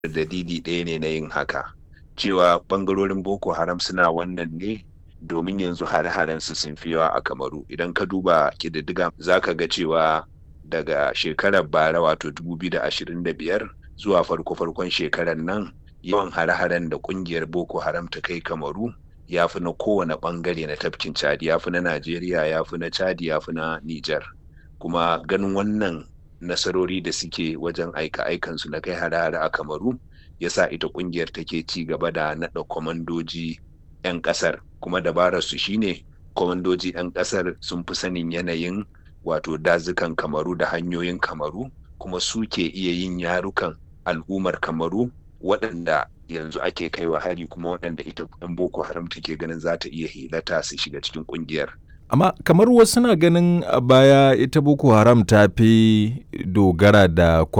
dalili ɗaya ne na yin haka cewa ɓangarorin boko haram suna wannan ne domin yanzu hare-haren su sun fi yawa a kamaru idan ka duba ƙididdiga za ka ga cewa daga shekarar bara wato 2025 zuwa farko-farkon shekarar nan yawan hare-haren da ƙungiyar boko haram ta kai kamaru ya fi na kowane ɓangare na tafkin chadi ya fi na najeriya ya fi na chadi ya fi na nijar kuma ganin wannan nasarori da suke wajen aika-aikansu na kai hare-hare a kamaru ya sa ita kungiyar take ci gaba da naɗa kwamandoji 'yan ƙasar kuma dabarar su shine kwamandoji 'yan ƙasar sun fi sanin yanayin wato dazukan kamaru da hanyoyin kamaru kuma su ke iya yin yarukan al'ummar kamaru waɗanda yanzu ake kaiwa hari kuma waɗanda ita 'yan boko haram take ganin za ta iya hilata su shiga cikin kungiyar amma kamar wasu na ganin a baya ita boko haram ta fi dogara da